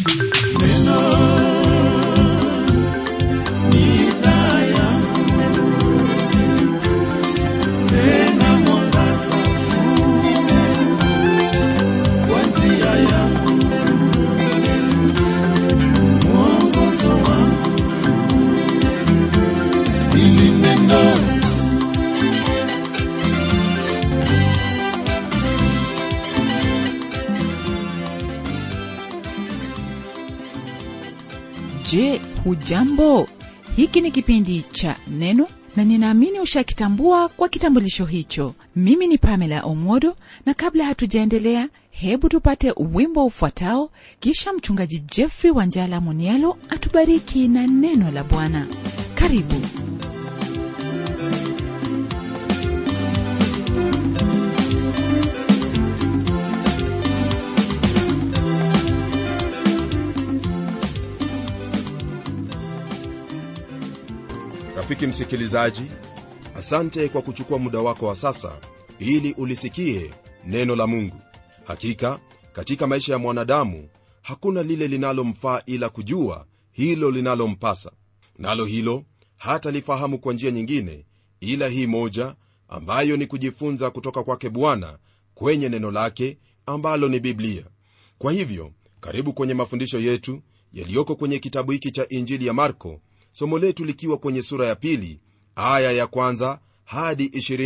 Neno ni taa yangu, tena mwangaza kwa njia yangu, mwongozo wangu, hili neno Je, hujambo? Hiki ni kipindi cha Neno na ninaamini ushakitambua kwa kitambulisho hicho. Mimi ni Pamela Omodo, na kabla hatujaendelea, hebu tupate wimbo ufuatao, kisha mchungaji Jeffrey Wanjala Munialo atubariki na neno la Bwana. Karibu. rafiki msikilizaji asante kwa kuchukua muda wako wa sasa ili ulisikie neno la mungu hakika katika maisha ya mwanadamu hakuna lile linalomfaa ila kujua hilo linalompasa nalo hilo hata lifahamu kwa njia nyingine ila hii moja ambayo ni kujifunza kutoka kwake bwana kwenye neno lake ambalo ni biblia kwa hivyo karibu kwenye mafundisho yetu yaliyoko kwenye kitabu hiki cha injili ya marko somo letu likiwa kwenye sura ya pili aya ya kwanza hadi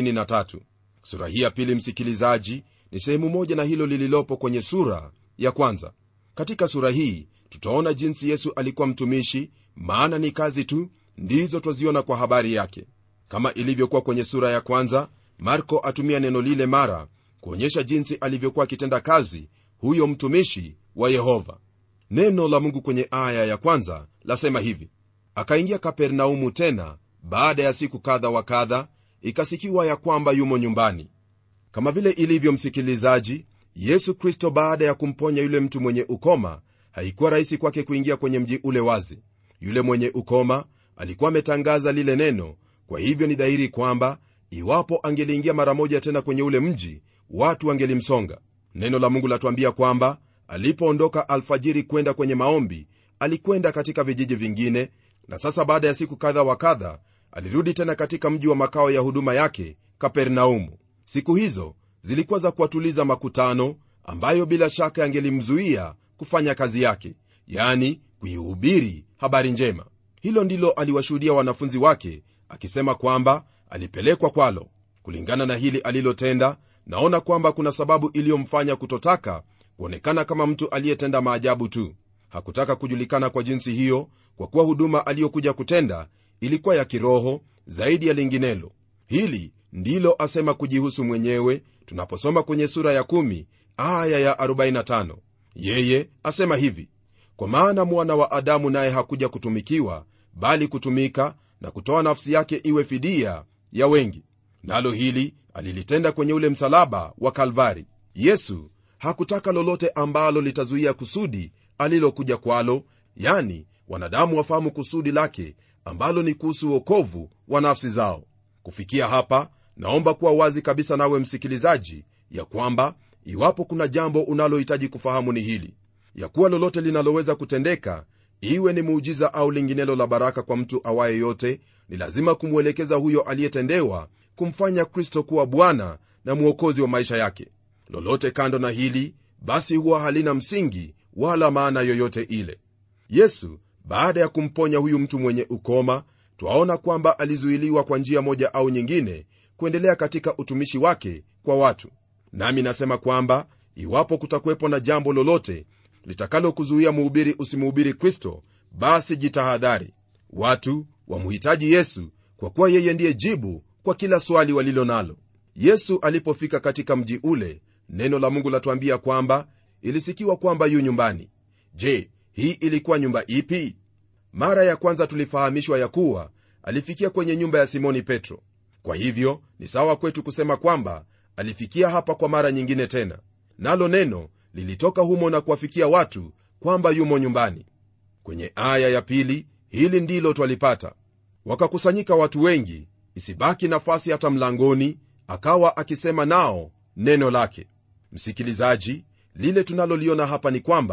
23 sura hii ya pili msikilizaji ni sehemu moja na hilo lililopo kwenye sura ya kwanza katika sura hii tutaona jinsi yesu alikuwa mtumishi maana ni kazi tu ndizo twaziona kwa habari yake kama ilivyokuwa kwenye sura ya kwanza marko atumia neno lile mara kuonyesha jinsi alivyokuwa akitenda kazi huyo mtumishi wa yehova neno la mungu kwenye aya ya kwanza lasema hivi akaingia kapernaumu tena baada ya siku kadha wa kadha ikasikiwa ya kwamba yumo nyumbani kama vile ilivyo msikilizaji yesu kristo baada ya kumponya yule mtu mwenye ukoma haikuwa rahisi kwake kuingia kwenye mji ule wazi yule mwenye ukoma alikuwa ametangaza lile neno kwa hivyo ni dhahiri kwamba iwapo angeliingia mara moja tena kwenye ule mji watu wangelimsonga neno la mungu latuambia kwamba alipoondoka alfajiri kwenda kwenye maombi alikwenda katika vijiji vingine na sasa baada ya siku kadha wa kadha alirudi tena katika mji wa makao ya huduma yake kapernaumu siku hizo zilikuwa za kuwatuliza makutano ambayo bila shaka yangelimzuia kufanya kazi yake yani kuihubiri habari njema hilo ndilo aliwashuhudia wanafunzi wake akisema kwamba alipelekwa kwalo kulingana na hili alilotenda naona kwamba kuna sababu iliyomfanya kutotaka kuonekana kama mtu aliyetenda maajabu tu hakutaka kujulikana kwa jinsi hiyo kwa kuwa huduma aliyokuja kutenda ilikuwa ya kiroho zaidi ya linginelo hili ndilo asema kujihusu mwenyewe tunaposoma kwenye sura ya 1 aya ya 45 yeye asema hivi kwa maana mwana wa adamu naye hakuja kutumikiwa bali kutumika na kutoa nafsi yake iwe fidia ya wengi nalo hili alilitenda kwenye ule msalaba wa kalvari yesu hakutaka lolote ambalo litazuia kusudi alilokuja kwalo yani wanadamu wafahamu kusudi lake ambalo ni kuhusu uokovu wa nafsi zao kufikia hapa naomba kuwa wazi kabisa nawe msikilizaji ya kwamba iwapo kuna jambo unalohitaji kufahamu ni hili ya kuwa lolote linaloweza kutendeka iwe ni muujiza au linginelo la baraka kwa mtu awaye yote ni lazima kumwelekeza huyo aliyetendewa kumfanya kristo kuwa bwana na mwokozi wa maisha yake lolote kando na hili basi huwa halina msingi wala maana yoyote ile yesu baada ya kumponya huyu mtu mwenye ukoma twaona kwamba alizuiliwa kwa njia moja au nyingine kuendelea katika utumishi wake kwa watu nami nasema kwamba iwapo kutakuwepo na jambo lolote litakalokuzuia muhubiri usimuhubiri kristo basi jitahadhari watu wamhitaji yesu kwa kuwa yeye ndiye jibu kwa kila swali walilo nalo yesu alipofika katika mji ule neno la mungu latuambia kwamba ilisikiwa kwamba yu nyumbani je hii ilikuwa nyumba ipi mara ya kwanza tulifahamishwa ya kuwa alifikia kwenye nyumba ya simoni petro kwa hivyo ni sawa kwetu kusema kwamba alifikia hapa kwa mara nyingine tena nalo neno lilitoka humo na kuwafikia watu kwamba yumo nyumbani kwenye aya ya pili hili ndilo twalipata wakakusanyika watu wengi isibaki nafasi hata mlangoni akawa akisema nao neno lake msikilizaji lile tunaloliona hapa ni kwamba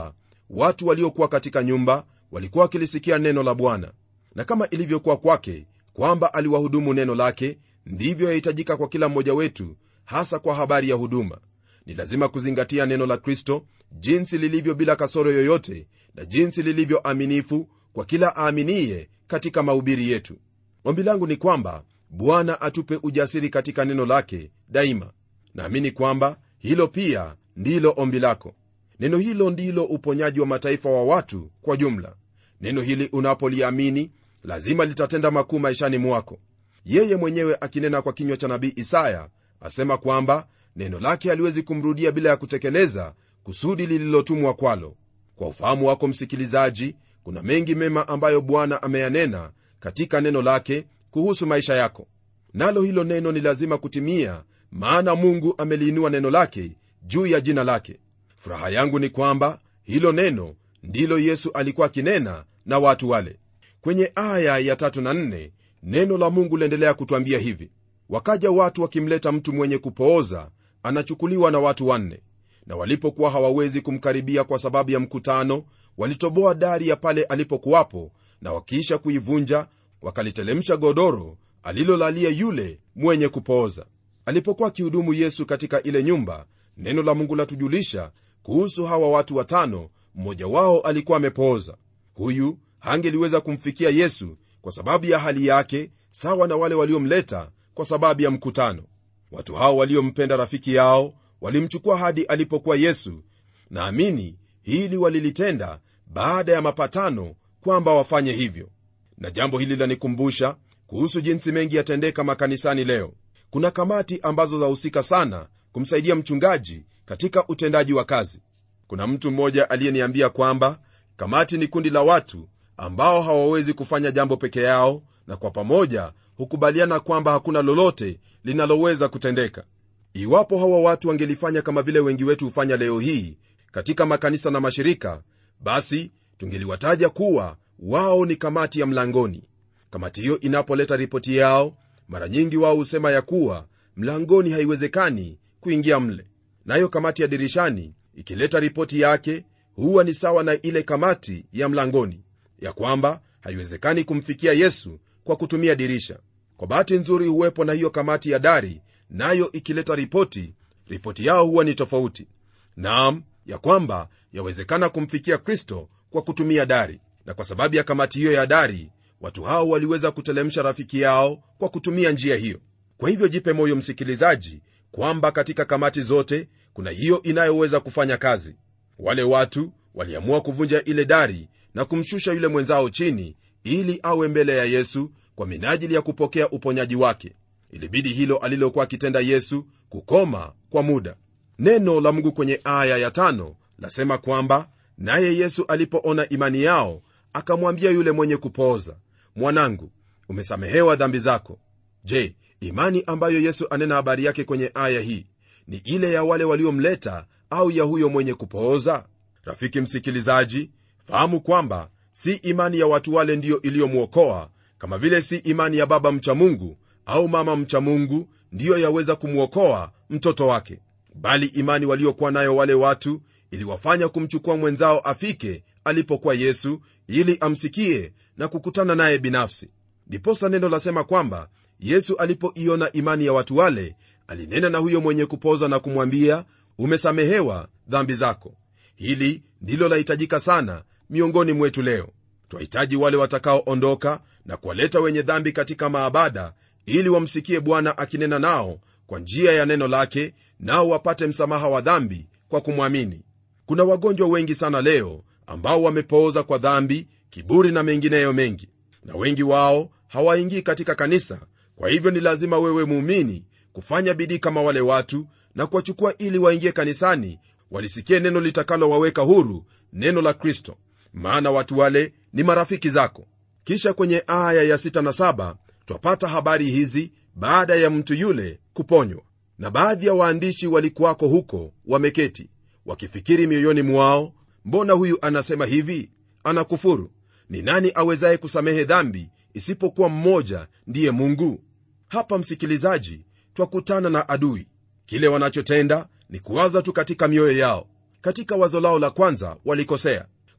watu waliokuwa katika nyumba walikuwa wakilisikia neno la bwana na kama ilivyokuwa kwake kwamba aliwahudumu neno lake ndivyo yahitajika kwa kila mmoja wetu hasa kwa habari ya huduma ni lazima kuzingatia neno la kristo jinsi lilivyo bila kasoro yoyote na jinsi lilivyo aminifu kwa kila aaminiye katika mahubiri yetu ombi langu ni kwamba bwana atupe ujasiri katika neno lake daima naamini kwamba hilo pia ndilo ombi lako neno hilo ndilo uponyaji wa mataifa wa watu kwa jumla neno hili unapoliamini lazima litatenda makuu maishani mwako yeye mwenyewe akinena kwa kinywa cha nabii isaya asema kwamba neno lake haliwezi kumrudia bila ya kutekeleza kusudi lililotumwa kwalo kwa ufahamu wako msikilizaji kuna mengi mema ambayo bwana ameyanena katika neno lake kuhusu maisha yako nalo hilo neno ni lazima kutimia maana mungu ameliinua neno lake juu ya jina lake furaha yangu ni kwamba hilo neno ndilo yesu alikuwa akinena na watu wale kwenye aya ya tatu na nne neno la mungu liendelea kutwambia hivi wakaja watu wakimleta mtu mwenye kupooza anachukuliwa na watu wanne na walipokuwa hawawezi kumkaribia kwa sababu ya mkutano walitoboa dari ya pale alipokuwapo na wakiisha kuivunja wakalitelemsha godoro alilolalia yule mwenye kupooza alipokuwa akihudumu yesu katika ile nyumba neno la mungu latujulisha kuhusu hawa watu watano mmoja wao alikuwa amepooza huyu hangeliweza kumfikia yesu kwa sababu ya hali yake sawa na wale waliomleta kwa sababu ya mkutano watu hao waliompenda rafiki yao walimchukua hadi alipokuwa yesu naamini hili walilitenda baada ya mapatano kwamba wafanye hivyo na jambo hili lanikumbusha kuhusu jinsi mengi yatendeka makanisani leo kuna kamati ambazo zahusika sana kumsaidia mchungaji katika utendaji wa kazi kuna mtu mmoja aliyeniambia kwamba kamati ni kundi la watu ambao hawawezi kufanya jambo peke yao na kwa pamoja hukubaliana kwamba hakuna lolote linaloweza kutendeka iwapo hawa watu wangelifanya kama vile wengi wetu hufanya leo hii katika makanisa na mashirika basi tungeliwataja kuwa wao ni kamati ya mlangoni kamati hiyo inapoleta ripoti yao mara nyingi wao husema ya kuwa mlangoni haiwezekani kuingia mle nayo kamati ya dirishani ikileta ripoti yake huwa ni sawa na ile kamati ya mlangoni ya kwamba haiwezekani kumfikia yesu kwa kutumia dirisha kwa bahati nzuri huwepo na hiyo kamati ya dari nayo ikileta ripoti ripoti yao huwa ni tofauti naam ya kwamba yawezekana kumfikia kristo kwa kutumia dari na kwa sababu ya kamati hiyo ya dari watu hao waliweza kutelemsha rafiki yao kwa kutumia njia hiyo kwa hivyo jipe moyo msikilizaji kwamba katika kamati zote kuna hiyo inayoweza kufanya kazi wale watu waliamua kuvunja ile dari na kumshusha yule mwenzao chini ili awe mbele ya yesu kwa minajili ya kupokea uponyaji wake ilibidi hilo alilokuwa akitenda yesu kukoma kwa muda neno la mungu kwenye aya ya tano lasema kwamba naye yesu alipoona imani yao akamwambia yule mwenye kupooza mwanangu umesamehewa dhambi zako je imani ambayo yesu anena habari yake kwenye aya hii ni ile ya wale waliomleta au ya huyo mwenye kupooza rafiki msikilizaji fahamu kwamba si imani ya watu wale ndiyo iliyomwokoa kama vile si imani ya baba mcha mungu au mama mcha mungu ndiyo yaweza kumwokoa mtoto wake bali imani waliokuwa nayo wale watu iliwafanya kumchukua mwenzao afike alipokuwa yesu ili amsikie na kukutana naye binafsi ndiposa neno lasema kwamba yesu alipoiona imani ya watu wale alinena na huyo mwenye kupoza na kumwambia umesamehewa dhambi zako hili ndilo lahitajika sana miongoni mwetu leo twahitaji wale watakaoondoka na kuwaleta wenye dhambi katika maabada ili wamsikie bwana akinena nao kwa njia ya neno lake nao wapate msamaha wa dhambi kwa kumwamini kuna wagonjwa wengi sana leo ambao wamepooza kwa dhambi kiburi na mengineyo mengi na wengi wao hawaingii katika kanisa kwa hivyo ni lazima wewe muumini kufanya bidii kama wale watu na kuwachukua ili waingie kanisani walisikie neno litakalowaweka huru neno la kristo maana watu wale ni marafiki zako kisha kwenye aya ya 6 na 7 twapata habari hizi baada ya mtu yule kuponywa na baadhi ya waandishi walikuwako huko wameketi wakifikiri mioyoni mwao mbona huyu anasema hivi anakufuru ni nani awezaye kusamehe dhambi isipokuwa mmoja ndiye mungu hapa msikilizaji twakutana na adui kile wanachotenda ni kuwaza tu katika mioyo yao katika wazo lao la kwanza walikosea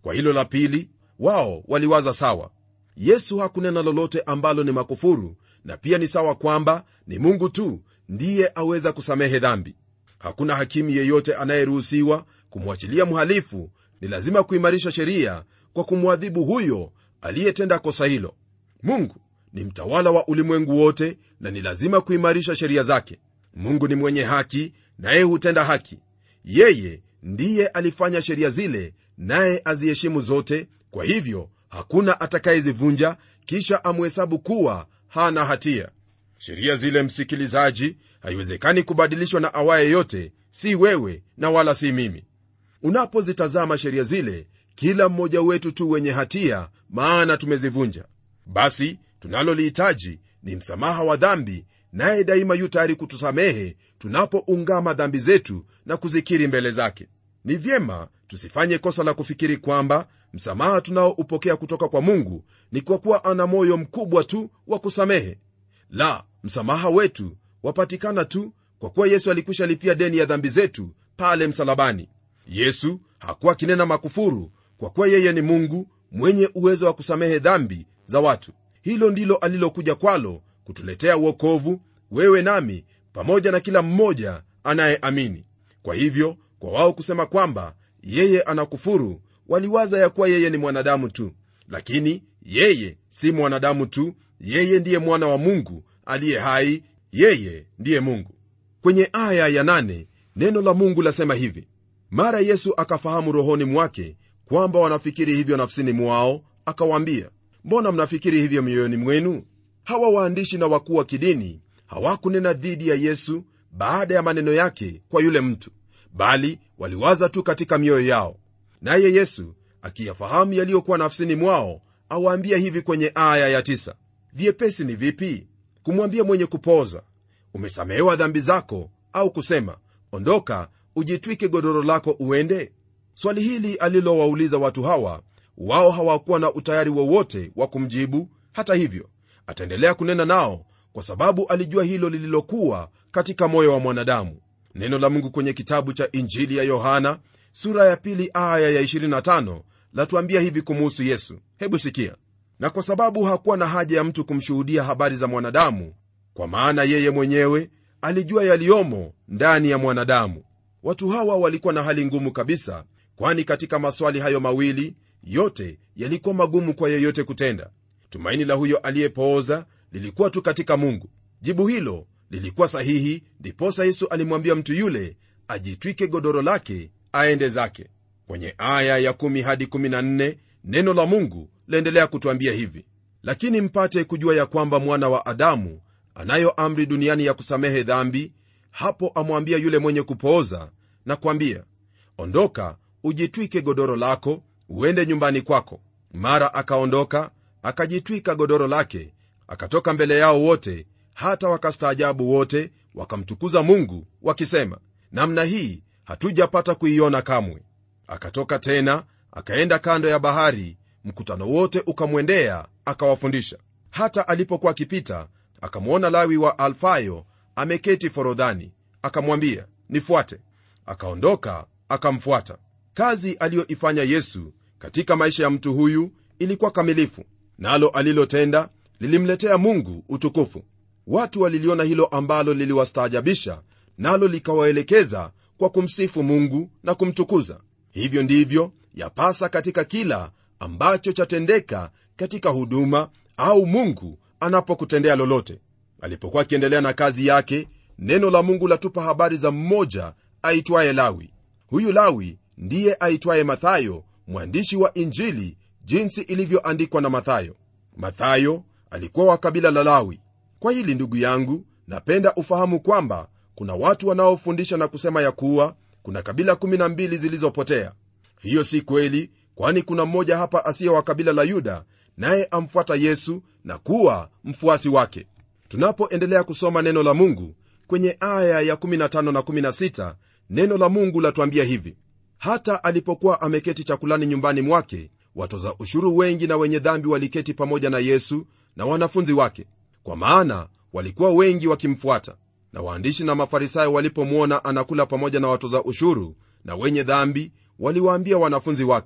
kwa hilo la pili wao waliwaza sawa yesu hakunena lolote ambalo ni makufuru na pia ni sawa kwamba ni mungu tu ndiye aweza kusamehe dhambi hakuna hakimu yeyote anayeruhusiwa kumwachilia mhalifu ni lazima kuimarisha sheria kwa kumwadhibu huyo aliyetenda kosa hilo mungu ni mtawala wa ulimwengu wote na ni lazima kuimarisha sheria zake mungu ni mwenye haki naye hutenda haki yeye ndiye alifanya sheria zile naye aziheshimu zote kwa hivyo hakuna atakayezivunja kisha amhesabu kuwa hana hatia sheria zile msikilizaji haiwezekani kubadilishwa na awaye yote si wewe na wala si mimi unapozitazama sheria zile kila mmoja wetu tu wenye hatia maana tumezivunja basi tunalolihitaji ni msamaha wa dhambi naye daima yu tayari kutusamehe tunapoungama dhambi zetu na kuzikiri mbele zake ni vyema tusifanye kosa la kufikiri kwamba msamaha tunaoupokea kutoka kwa mungu ni kwa kuwa ana moyo mkubwa tu wa kusamehe la msamaha wetu wapatikana tu kwa kuwa yesu alikwisha lipia deni ya dhambi zetu pale msalabani yesu hakuwa kinena makufuru kwa kuwa yeye ni mungu mwenye uwezo wa kusamehe dhambi za watu hilo ndilo alilokuja kwalo kutuletea uokovu wewe nami pamoja na kila mmoja anayeamini kwa hivyo kwa wao kusema kwamba yeye anakufuru waliwaza ya kuwa yeye ni mwanadamu tu lakini yeye si mwanadamu tu yeye ndiye mwana wa mungu aliye hai yeye ndiye mungu kwenye aya ya nane, neno la mungu lasema hivi mara yesu akafahamu rohoni mwake kwamba wanafikiri hivyo nafsini mwao akawaambia mbona mnafikiri hivyo mioyoni mwenu hawa waandishi na wakuu wa kidini hawakunena dhidi ya yesu baada ya maneno yake kwa yule mtu bali waliwaza tu katika mioyo yao naye yesu akiyafahamu yaliyokuwa nafsini mwao awaambia hivi kwenye aya ya tisa. vyepesi ni vipi kumwambia mwenye kupoza umesamehewa dhambi zako au kusema ondoka ujitwike godoro lako uende swali hili alilowauliza watu hawa wao hawakuwa na utayari wowote wa kumjibu hata hivyo ataendelea kunena nao kwa sababu alijua hilo lililokuwa katika moyo wa mwanadamu neno la mungu kwenye kitabu cha injili ya yohana sura ya pili aya ya 25 latuambia hivi kumuhusu yesu hebu sikia na kwa sababu hakuwa na haja ya mtu kumshuhudia habari za mwanadamu kwa maana yeye mwenyewe alijua yaliyomo ndani ya mwanadamu watu hawa walikuwa na hali ngumu kabisa kwani katika maswali hayo mawili yote yalikuwa magumu kwa yeyote kutenda tumaini la huyo aliyepooza lilikuwa tu katika mungu jibu hilo lilikuwa sahihi ndiposa yesu alimwambia mtu yule ajitwike godoro lake aende zake kwenye aya ya 1 hadi 14 neno la mungu laendelea kutwambia hivi lakini mpate kujua ya kwamba mwana wa adamu anayo amri duniani ya kusamehe dhambi hapo amwambia yule mwenye kupooza na kwambia ondoka ujitwike godoro lako uende nyumbani kwako mara akaondoka akajitwika godoro lake akatoka mbele yao wote hata wakastaajabu wote wakamtukuza mungu wakisema namna hii hatujapata kuiona kamwe akatoka tena akaenda kando ya bahari mkutano wote ukamwendea akawafundisha hata alipokuwa akipita akamwona lawi wa alfayo ameketi forodhani akamwambia nifuate akaondoka akamfuata kazi aliyoifanya yesu katika maisha ya mtu huyu ilikuwa kamilifu nalo alilotenda lilimletea mungu utukufu watu waliliona hilo ambalo liliwastaajabisha nalo likawaelekeza kwa kumsifu mungu na kumtukuza hivyo ndivyo yapasa katika kila ambacho chatendeka katika huduma au mungu anapokutendea lolote alipokuwa akiendelea na kazi yake neno la mungu latupa habari za mmoja aitwaye lawi huyu lawi ndiye aitwaye mathayo mwandishi wa injili jinsi ilivyoandikwa na mathayo mathayo alikuwa wa kabila la lawi kwa hili ndugu yangu napenda ufahamu kwamba kuna watu wanaofundisha na kusema ya kuwa kuna kabila 12 zilizopotea hiyo si kweli kwani kuna mmoja hapa asiye wa kabila la yuda naye amfuata yesu na kuwa mfuasi wake tunapoendelea kusoma neno la mungu kwenye aya ya 15 na 16 neno la mungu latuambia hivi hata alipokuwa ameketi chakulani nyumbani mwake watoza ushuru wengi na wenye dhambi waliketi pamoja na yesu na wanafunzi wake kwa maana walikuwa wengi wakimfuata na waandishi na mafarisayo walipomwona anakula pamoja na watoza ushuru na wenye dhambi waliwaambia wanafunzi wake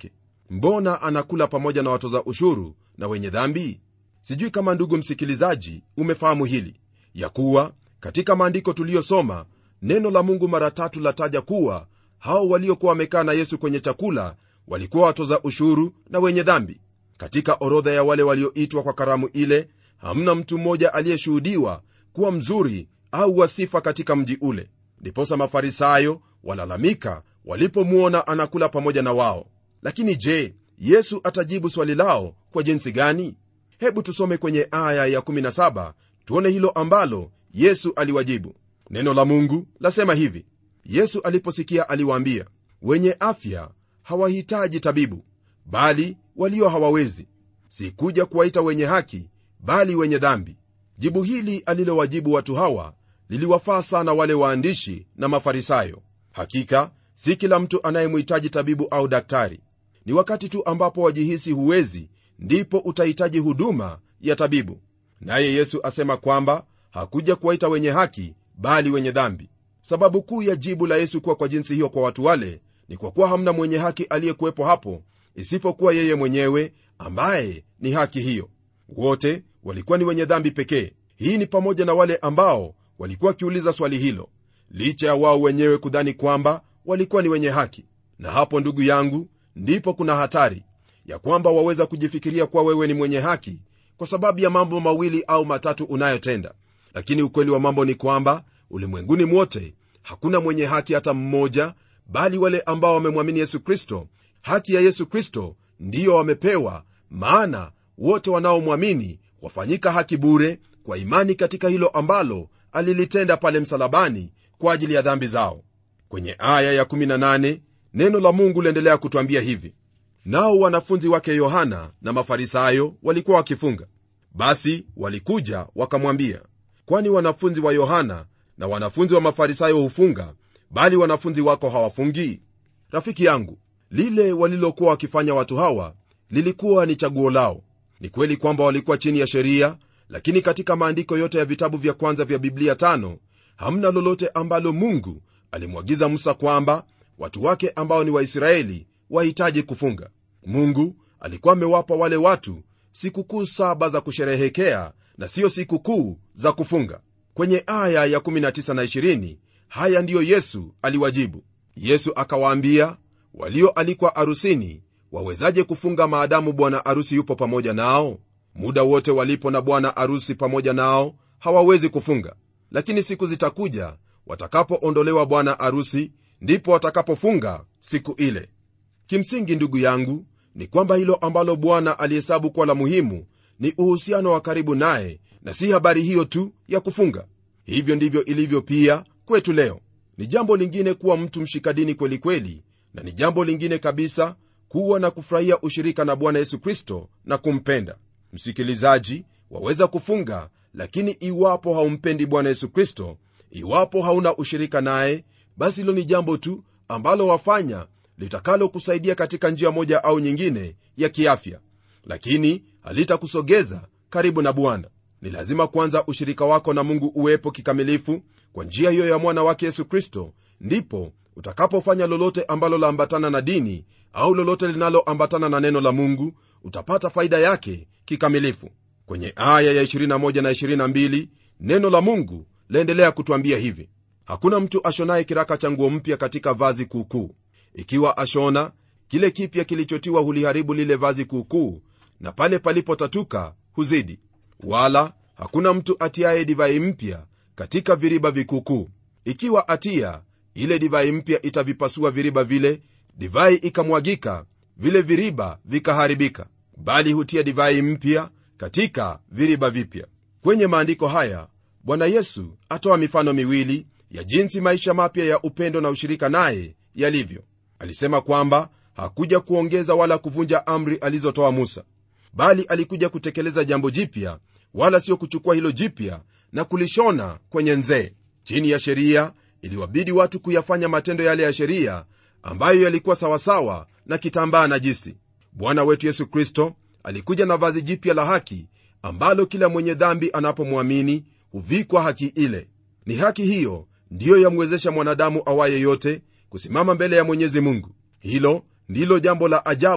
mbona anakula pamoja na watoza ushuru na wenye dhambi sijui kama ndugu msikilizaji umefahamu hili ya kuwa katika maandiko tuliyosoma neno la mungu mara tatu lataja kuwa hao waliokuwa wamekaa na yesu kwenye chakula walikuwa watoza ushuru na wenye dhambi katika orodha ya wale walioitwa kwa karamu ile hamna mtu mmoja aliyeshuhudiwa kuwa mzuri au wasifa katika mji ule ndiposa mafarisayo walalamika walipomwona anakula pamoja na wao lakini je yesu atajibu swali lao kwa jinsi gani hebu tusome kwenye aya ya17 tuone hilo ambalo yesu aliwajibu neno la mungu lasema hivi yesu aliposikia aliwaambia wenye afya hawahitaji tabibu bali walio hawawezi sikuja kuwaita wenye haki bali wenye dhambi jibu hili alilowajibu watu hawa liliwafaa sana wale waandishi na mafarisayo hakika si kila mtu anayemhitaji tabibu au daktari ni wakati tu ambapo wajihisi huwezi ndipo utahitaji huduma ya tabibu naye yesu asema kwamba hakuja kuwaita wenye haki bali wenye dhambi sababu kuu ya jibu la yesu kuwa kwa jinsi hiyo kwa watu wale ni kwa kuwa hamna mwenye haki aliyekuwepo hapo isipokuwa yeye mwenyewe ambaye ni haki hiyo wote walikuwa ni wenye dhambi pekee hii ni pamoja na wale ambao walikuwa wakiuliza swali hilo licha ya wao wenyewe kudhani kwamba walikuwa ni wenye haki na hapo ndugu yangu ndipo kuna hatari ya kwamba waweza kujifikiria kuwa wewe ni mwenye haki kwa sababu ya mambo mawili au matatu unayotenda lakini ukweli wa mambo ni kwamba ulimwenguni mwote hakuna mwenye haki hata mmoja bali wale ambao wamemwamini yesu kristo haki ya yesu kristo ndiyo wamepewa maana wote wanaomwamini wafanyika haki bure kwa imani katika hilo ambalo alilitenda pale msalabani kwa ajili ya dhambi zao kwenye aya ya18 neno la mungu liendelea kutwambia hivi nao wanafunzi wake yohana na mafarisayo walikuwa wakifunga basi walikuja wakamwambia kwani wanafunzi wa yohana na wanafunzi wa mafarisayo hufunga bali wanafunzi wako hawafungi rafiki yangu lile walilokuwa wakifanya watu hawa lilikuwa ni chaguo lao ni kweli kwamba walikuwa chini ya sheria lakini katika maandiko yote ya vitabu vya kwanza vya biblia tano hamna lolote ambalo mungu alimwagiza musa kwamba watu wake ambao ni waisraeli wahitaji kufunga mungu alikuwa amewapa wale watu sikukuu saba za kusherehekea na siyo sikukuu za kufunga kwenye aya ya 19 na 20 haya ndiyo yesu aliwajibu yesu akawaambia walioalikwa arusini wawezaje kufunga maadamu bwana arusi yupo pamoja nao muda wote walipo na bwana arusi pamoja nao hawawezi kufunga lakini siku zitakuja watakapoondolewa bwana arusi ndipo watakapofunga siku ile kimsingi ndugu yangu ni kwamba hilo ambalo bwana alihesabu kuwa la muhimu ni uhusiano wa karibu naye na si habari hiyo tu ya kufunga hivyo ndivyo ilivyo pia kwetu leo ni jambo lingine kuwa mtu mshikadini kwelikweli na ni jambo lingine kabisa kuwa na kufurahia ushirika na bwana yesu kristo na kumpenda msikilizaji waweza kufunga lakini iwapo haumpendi bwana yesu kristo iwapo hauna ushirika naye basi hilo ni jambo tu ambalo wafanya litakalokusaidia katika njia moja au nyingine ya kiafya lakini halitakusogeza karibu na bwana ni lazima kwanza ushirika wako na mungu uwepo kikamilifu kwa njia hiyo ya mwana wake yesu kristo ndipo utakapofanya lolote ambalo laambatana na dini au lolote linaloambatana na neno la mungu utapata faida yake kikamilifu kwenye aya ya 21 na 22 neno la mungu laendelea kutwambia hivi hakuna mtu ashonaye kiraka cha nguo mpya katika vazi kuukuu ikiwa ashona kile kipya kilichotiwa huliharibu lile vazi kuukuu na pale palipotatuka huzidi wala hakuna mtu atiaye divai mpya katika viriba vikuukuu ikiwa atia ile divai mpya itavipasua viriba vile divai ikamwagika vile viriba vikaharibika bali hutia divai mpya katika viriba vipya kwenye maandiko haya bwana yesu atoa mifano miwili ya jinsi maisha mapya ya upendo na ushirika naye yalivyo alisema kwamba hakuja kuongeza wala kuvunja amri alizotoa musa bali alikuja kutekeleza jambo jipya wala sio kuchukua hilo jipya na kulishona kwenye nzee chini ya sheria iliwabidi watu kuyafanya matendo yale ya sheria ambayo yalikuwa sawasawa na kitambaa najisi bwana wetu yesu kristo alikuja na vazi jipya la haki ambalo kila mwenye dhambi anapomwamini huvikwa haki ile ni haki hiyo ndiyo yamwezesha mwanadamu awaye yote kusimama mbele ya mwenyezi mungu hilo ndilo jambo la ajabu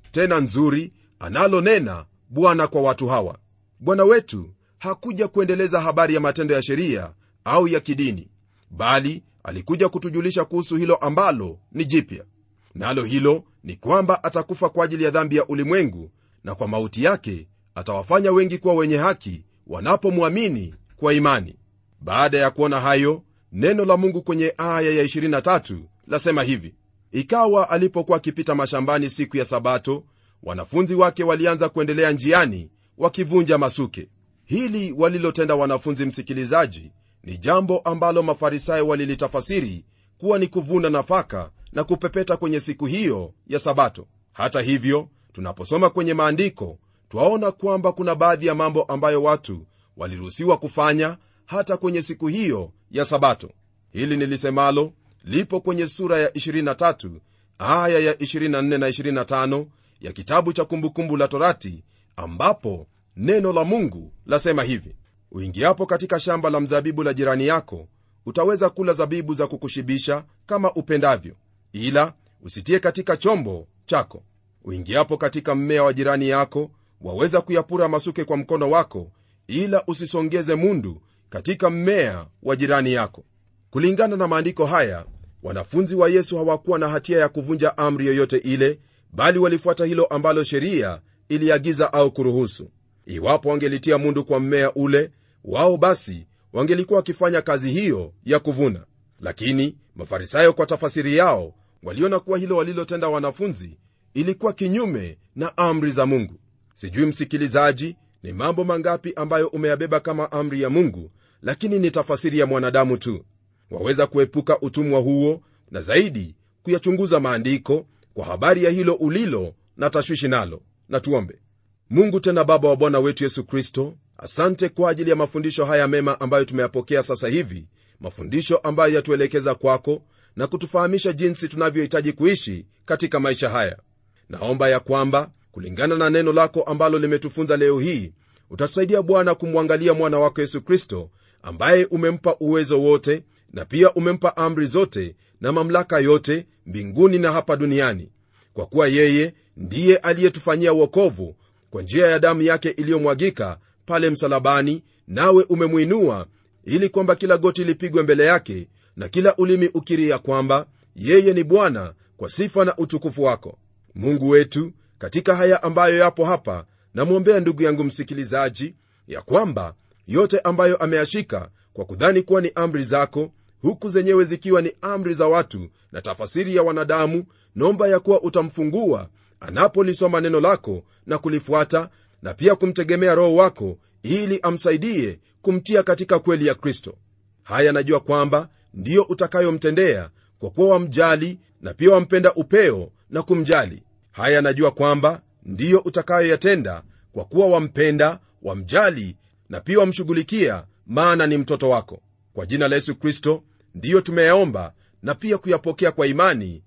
tena nzuri analonena bwana kwa watu hawa bwana wetu hakuja kuendeleza habari ya matendo ya sheria au ya kidini bali alikuja kutujulisha kuhusu hilo ambalo ni jipya nalo hilo ni kwamba atakufa kwa ajili ya dhambi ya ulimwengu na kwa mauti yake atawafanya wengi kuwa wenye haki wanapomwamini kwa imani baada ya kuona hayo neno la mungu kwenye aya ya 23 lasema hivi ikawa alipokuwa akipita mashambani siku ya sabato wanafunzi wake walianza kuendelea njiani wakivunja masuke hili walilotenda wanafunzi msikilizaji ni jambo ambalo mafarisayo walilitafasiri kuwa ni kuvuna nafaka na kupepeta kwenye siku hiyo ya sabato hata hivyo tunaposoma kwenye maandiko twaona kwamba kuna baadhi ya mambo ambayo watu waliruhusiwa kufanya hata kwenye siku hiyo ya sabato hili nilisemalo lipo kwenye sura ya 23 aya ya 24 na 25 ya kitabu cha kumbukumbu la torati ambapo neno la mungu lasema hivi uingiapo katika shamba la mzabibu la jirani yako utaweza kula zabibu za kukushibisha kama upendavyo ila usitie katika chombo chako uingiapo katika mmea wa jirani yako waweza kuyapura masuke kwa mkono wako ila usisongeze mundu katika mmea wa jirani yako kulingana na maandiko haya wanafunzi wa yesu hawakuwa na hatia ya kuvunja amri yoyote ile bali walifuata hilo ambalo sheria iliagiza au kuruhusu iwapo wangelitia mundu kwa mmea ule wao basi wangelikuwa wakifanya kazi hiyo ya kuvuna lakini mafarisayo kwa tafasiri yao waliona kuwa hilo walilotenda wanafunzi ilikuwa kinyume na amri za mungu sijui msikilizaji ni mambo mangapi ambayo umeyabeba kama amri ya mungu lakini ni tafasiri ya mwanadamu tu waweza kuepuka utumwa huo na zaidi kuyachunguza maandiko kwa habari ya hilo ulilo na tashwishi nalo na tuombe mungu tena baba wa bwana wetu yesu kristo asante kwa ajili ya mafundisho haya mema ambayo tumeyapokea sasa hivi mafundisho ambayo yatuelekeza kwako na kutufahamisha jinsi tunavyohitaji kuishi katika maisha haya naomba ya kwamba kulingana na neno lako ambalo limetufunza leo hii utatusaidia bwana kumwangalia mwana wako yesu kristo ambaye umempa uwezo wote na pia umempa amri zote na mamlaka yote mbinguni na hapa duniani kwa kuwa yeye ndiye aliyetufanyia uokovu kwa njia ya damu yake iliyomwagika pale msalabani nawe umemwinua ili kwamba kila goti lipigwe mbele yake na kila ulimi ukiri ya kwamba yeye ni bwana kwa sifa na utukufu wako mungu wetu katika haya ambayo yapo hapa namwombea ndugu yangu msikilizaji ya kwamba yote ambayo ameyashika kwa kudhani kuwa ni amri zako huku zenyewe zikiwa ni amri za watu na tafasiri ya wanadamu naomba ya kuwa utamfungua anapolisoma neno lako na kulifuata na pia kumtegemea roho wako ili amsaidie kumtia katika kweli ya kristo haya najua kwamba ndiyo utakayomtendea kwa kuwa wamjali na pia wampenda upeo na kumjali haya najua kwamba ndiyo utakayoyatenda kwa kuwa wampenda wamjali na pia wamshughulikia maana ni mtoto wako kwa jina la yesu kristo ndiyo tumeyaomba na pia kuyapokea kwa imani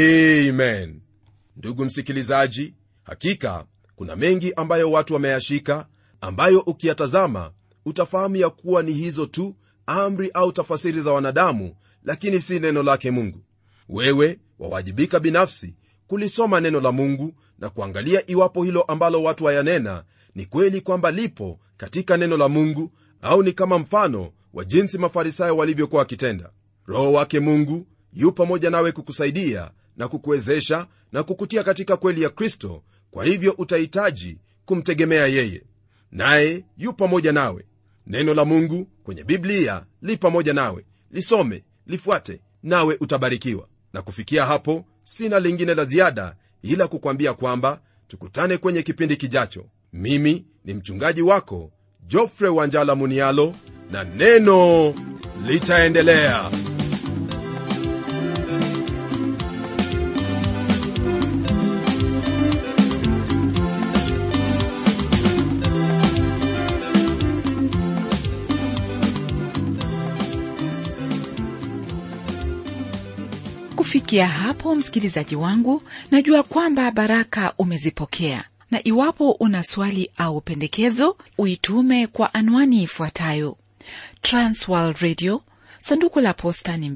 amen ndugu msikilizaji hakika kuna mengi ambayo watu wameyashika ambayo ukiyatazama utafahamu ya kuwa ni hizo tu amri au tafasiri za wanadamu lakini si neno lake mungu wewe wawajibika binafsi kulisoma neno la mungu na kuangalia iwapo hilo ambalo watu wayanena ni kweli kwamba lipo katika neno la mungu au ni kama mfano wa jinsi mafarisayo walivyokuwa wakitenda roho wake mungu yu pamoja nawe kukusaidia na kukuwezesha na kukutia katika kweli ya kristo kwa hivyo utahitaji kumtegemea yeye naye yu pamoja nawe neno la mungu kwenye biblia li pamoja nawe lisome lifuate nawe utabarikiwa na kufikia hapo sina lingine la ziada ila kukwambia kwamba tukutane kwenye kipindi kijacho mimi ni mchungaji wako jofre wanjala munialo na neno litaendelea kufikia hapo msikilizaji wangu najua kwamba baraka umezipokea na iwapo una swali au pendekezo uitume kwa anwani ifuatayo transworld radio sanduku la posta ni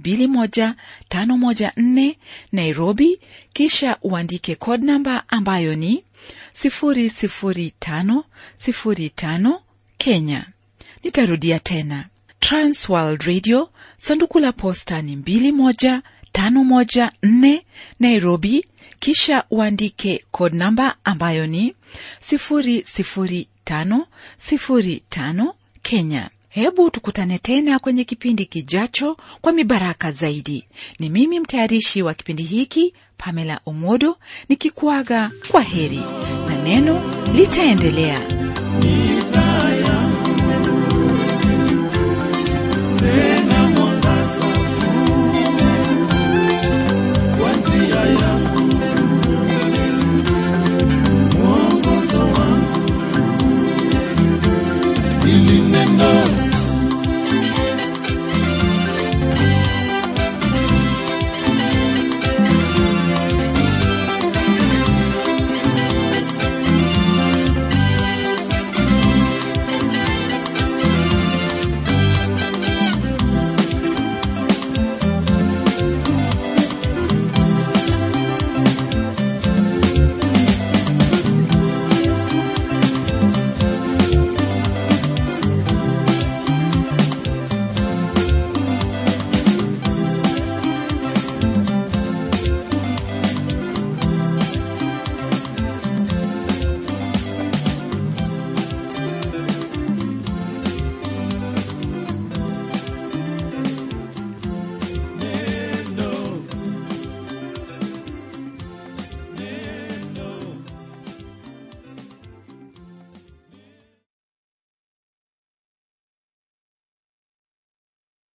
21514 nairobi kisha uandike code namba ambayo ni 00505 kenya nitarudia tena transworld radio sanduku la posta ni 21514 nairobi kisha uandike code namba ambayo ni 00505 kenya hebu tukutane tena kwenye kipindi kijacho kwa mibaraka zaidi ni mimi mtayarishi wa kipindi hiki pamela omodo nikikuaga kwa heri na neno litaendelea tena mwangaza kwa njia ya